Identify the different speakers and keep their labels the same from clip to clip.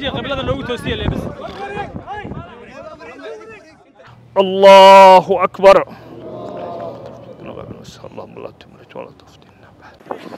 Speaker 1: hagaajiya qiblada noogu toosiya leebis
Speaker 2: الله أكبر اللهم لا تملك ولا تفتنا بعد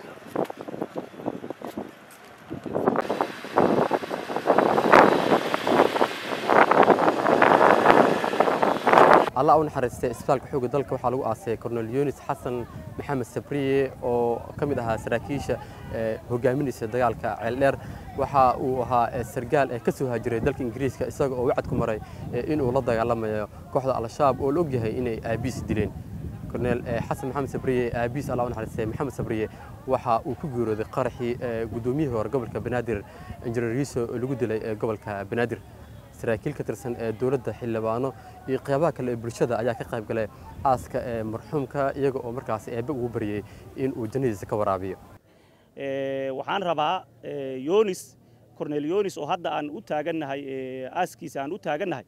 Speaker 3: allah u naxariistay isbitaalka xoogga dalka waxaa lagu aasay cornel yunis xasan maxamed sabriye oo ka mid ahaa saraakiisha hogaaminaysa dagaalka ceeldheer waxa uu ahaa sargaal ee ka soo haajiray dalka ingiriiska isaga oo wacad ku maray inuu la dagaalamayo kooxda al-shabaab oo la og yahay inay aabiis dileen cornel xasan maxamed sabriye aabiis allah u naxariistay maxamed sabriye waxa uu ku geerooday qaraxii guddoomiyihii hore gobolka banaadir injineer yuuso oo lagu dilay ee gobolka banaadir saraakiil ka tirsan ee dowladda xildhibaano iyo qeybaha kale ee bulshada ayaa ka qayb galay aaska ee marxuumka iyaga oo markaas eebbe ugu baryey in uu jannadiisa ka waraabiyo
Speaker 4: waxaan rabaa yonis cornel yonis oo hadda aan u taagannahay aaskiisa aan u taagannahay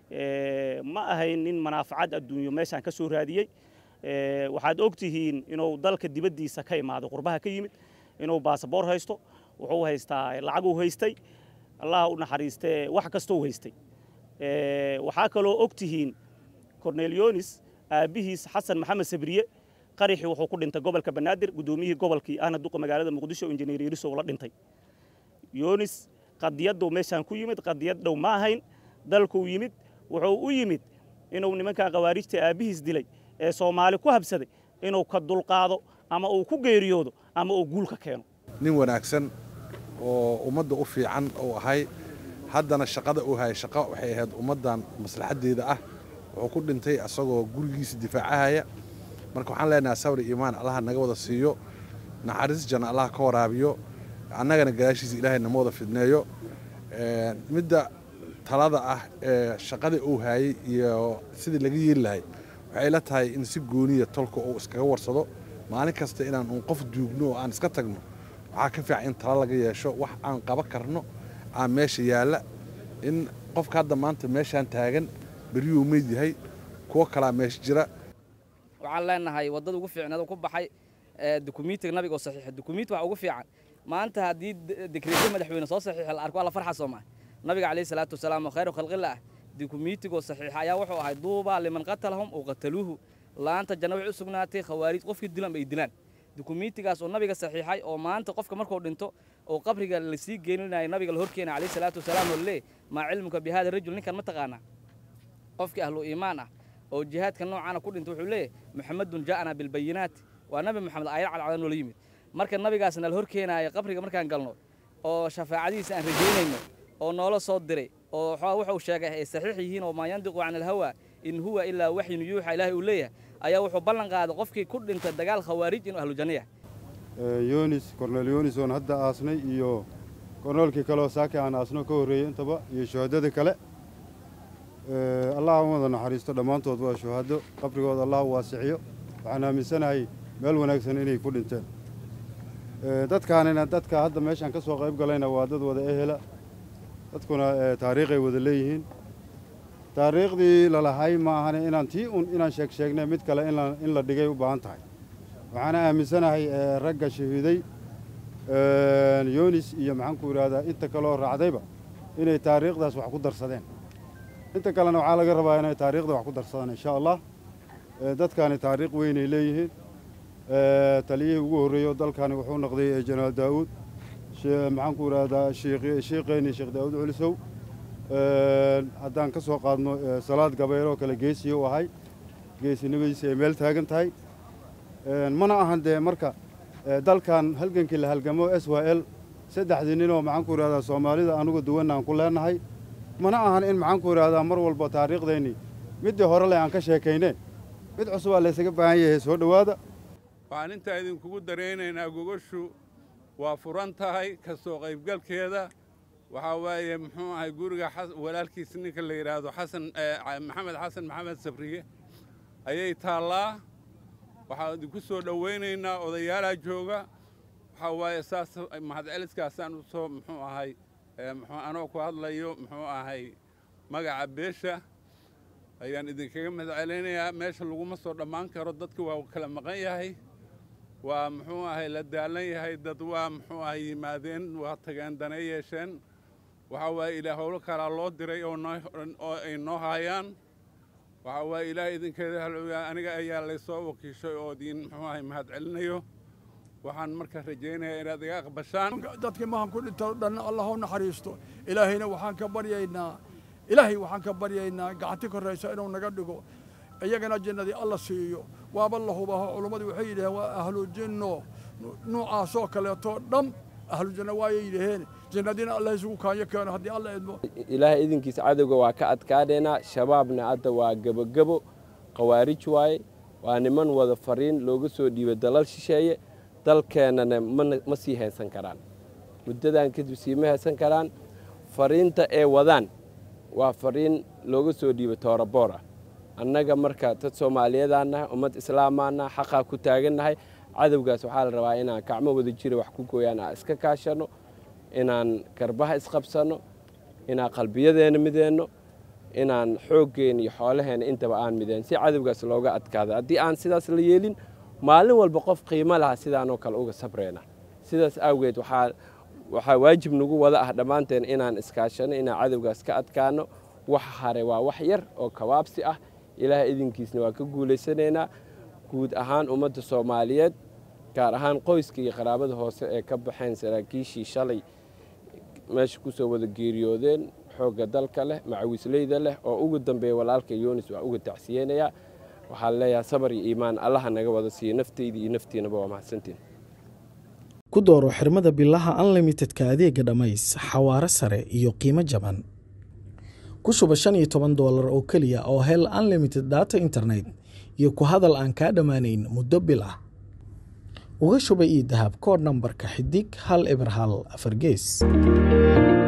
Speaker 4: ma ahayn nin manaafacad adduunyo meeshaan ka soo raadiyey waxaad og tihiin inuu dalka dibaddiisa ka imaaday qurbaha ka yimid inuu baasaboor haysto wuxuu haystaa lacaguu haystay allah u naxariistee wax kastoo haystay waxaa kaloo og tihiin cornel yonis aabbihiis xasan maxamed sabriye qaraxii wuxuu ku dhintay gobolka banaadir guddoomiyihii gobolkii ahna duqa magaalada muqdisho injineer yarisow la dhintay yonis qadiyaddu meeshaan ku yimid qadiyad dhow ma ahayn dalkuu yimid wuxuu u yimid inuu nimankaa khawaarijta aabbihiis dilay ee soomaali ku habsaday inuu ka dulqaado ama uu ku geeriyoodo ama uu guulka keeno
Speaker 5: nin wanaagsan oo ummadda u fiican uu ahay haddana shaqada uu hayay shaqo waxay ahayd ummaddan maslaxaddeeda ah wuxuu ku dhintay asagoo gurigiisa difaacahaya marka waxaan leenahay sabri iimaan allaha naga wada siiyo naxariis janna allaha ka waraabiyo annagana gadaashiisa ilaahay nama wada fidneeyo midda talada ah ee shaqadii uu hayay iyo sidii laga yeeli lahay waxay la tahay in si gooniya tolka uu iskaga warsado maalin kasta inaan uun qof duugno oo aan iska tagno waxaa ka fiican in talo laga yeesho wax aan qaba karno aan meesha yaalla in qofka hadda maanta meeshaan taagan beryuu meyd yahay kuwo kalaa meesha jira
Speaker 6: waxaan leenahay waddada ugu fiicneed ku baxay dukumiintiga nabiga oo saxiixa dukumiinti waxa ugu fiican maanta haddii dekreetyo madaxweyne soo saxiixa la arko waa la farxa soomaa nabiga calayhi salaatu wasalaam oo khayru khalqilla ah dukumiintigoo saxiixa ayaa wuxuu ahay duubaa liman qatalahum oo qataluuhu laanta janna waxay u sugnaatay khawaarij qofkii dilan ay dilaan dukumiintigaas oo nabiga saxiixay oo maanta qofka markuu dhinto oo qabriga lasii geeninaya nabiga la horkeena calayhi salaatu wasalaam oo lee maa cilmuka bi hada rajul ninkan ma taqaanaa qofkii ahlu iimaan ah oo jihaadka noocaana ku dhintay wuxuu leeyahy muxamedun ja'ana bilbayinaati waa nabi moxamed aayad cadcadan noola yimid marka nabigaasna la horkeenaaya qabriga markaan galno oo shafaacadiisa aan rajaynayno oo noola soo diray oo wuxuu sheegay ay saxiix yihiin oo maa yandiqu can alhawa in huwa ilaa waxyun yuuxa ilaahay uu leeyahay ayaa wuxuu ballan qaaday qofkii ku dhintay dagaal khawaarij inuu ahlu janno yahay
Speaker 7: yonis cornel yonis oon hadda aasnay iyo korneelkii kaleoo saaki aan aasno ka horreeyey intaba iyo shuhadadii kale allah u wada naxariisto dhammaantood waa shuhado qabrigooda allah u waasiciyo waxaan aaminsanahay meel wanaagsan inay ku dhinteen dadkaanina dadka hadda meeshaan ka soo qayb galayna waa dad wada ehela dadkuna taariikhay wada leeyihiin taariikhdii lalahay ma ahane inaan tii un inaan sheeg sheegnay mid kale in la dhigay u baahan tahay waxaana aaminsanahay ragga shahiiday yonis iyo maxaanku idhahdaa inta kaleoo raacdayba inay taariikhdaas wax ku darsadeen inta kalena waxaa laga rabaa inay taariikhda wax ku darsadaan insha allah dadkaani taariikh weynay leeyihiin taliyihii ugu horreeyey oo dalkani wuxuu noqday jenaraal daa'uud maxaanku idhahdaa shiiqeeni sheekh daa'uud culisow haddaan ka soo qaadno salaad gabeeloo kale geesiya u ahay geesinimadiisa ay meel taagan tahay mana ahan dee marka dalkan halgankii la halgamo s y l saddexdii ninoo maxaanku idhahdaa soomaalida anugu duwanna aan ku leenahay mana ahan in maxaanku idhahdaa mar walba taariikhdeenni middii hore leh aan ka sheekayne mid cusubaa laysaga baahan yahay soo dhowaada
Speaker 8: waxaan intaa idinkugu daraynaynaa gogashu waa furan tahay ka soo qaybgalkeeda waxaa waaye muxuu ahay guriga walaalkiis ninka la yidhaahdo xasan maxamed xasan maxamed sabriye ayay taallaa waxaan idinku soo dhowaynaynaa odayaalaa jooga waxaa waaye saas mahadceliskaasaan u soo muxuu ahay muxuu anoo ku hadlayo muxuu ahay magaca beesha ayaan idinkaga mahadcelinayaa meesha laguma soo dhammaan karo dadka waa kala maqan yahay waa muxuu ahay la daalan yahay dad waa muxuu ahay yimaadeen waa tageen danay yeesheen waxaa waaye ilaah howlo kalaa loo diray oo noo oo ay noo haayaan waxaa waaye ilaah idinkeeda halooyaa aniga ayaa laysoo wakiishay oo idiin muxuu ahay mahad celinayo waxaan marka rajaynayaa inaad iga aqbashaan
Speaker 1: dadkii mahan ku dhinto dhan allah u naxariisto ilaahayna waxaan ka baryaynaa ilaahay waxaan ka baryaynaa gacanti koraysa inuu naga dhigo iyagana jannadii alla siiyo waaba la hubaho culummadu waxay yidhaheen waa ahlu jinno nuucaasoo kaleeto dham ahlu janno waayay yidhaheen jannadiina allah isugu kaanyo keeno haddii alla idmo
Speaker 9: ilaahay idinkiisa cadowga waa ka adkaadheynaa shabaabna hadda waa gebogebo khawaarij waaye waa niman wada fariin looga soo dhiibay dalal shisheeye dalkeennana ma sii haysan karaan muddadan kadib siima haysan karaan fariinta ee wadaan waa fariin looga soo dhiibay tooraboor ah annaga marka dad soomaaliyeedaan nahay ummad islaamaan nahay xaqaa ku taagannahay cadowgaas waxaa la rabaa inaan gacmo wada jira wax ku gooyaan aan iska kaashanno inaan garbaha isqabsanno inaan qalbiyadeenna mideenno inaan xooggeenna iyo xoolaheenna intaba aan mideen si cadowgaas looga adkaado haddii aan sidaas la yeelin maalin walba qof qiimo laha sidaanoo kale uga sabreyna sidaas awgeed waxaa waxaa waajib nagu wada ah dhammaanteen inaan iskaashanno inaan cadowgaas ka adkaano wax hare waa wax yar oo kabaabsi ah ilaah idinkiisna waa ka guulaysanaynaa guud ahaan ummadda soomaaliyeed gaar ahaan qoyska iyo qaraabada hoose ee ka baxeen saraakiishii shalay meesha ku soo wada geeriyoodeen xoogga dalka leh macawisleyda leh oo ugu dambeeya walaalka yunis waa uga tacsiyeynayaa waxaan leeyahay sabar iyo iimaan allaha naga wada siiyo nafteyda iyo naftiinaba waa mahadsantiin
Speaker 10: ku dooro xirmada bilaha unlimitedka adeega dhammays xawaare sare iyo qiimo jaban ku shuba shan iyo toban doolar oo keliya oo hel unlimited data internet iyo ku hadal aan kaa dhammaanayn muddo bil ah uga shuba io dahab koodh nambarka xidig hal eber hal afar gees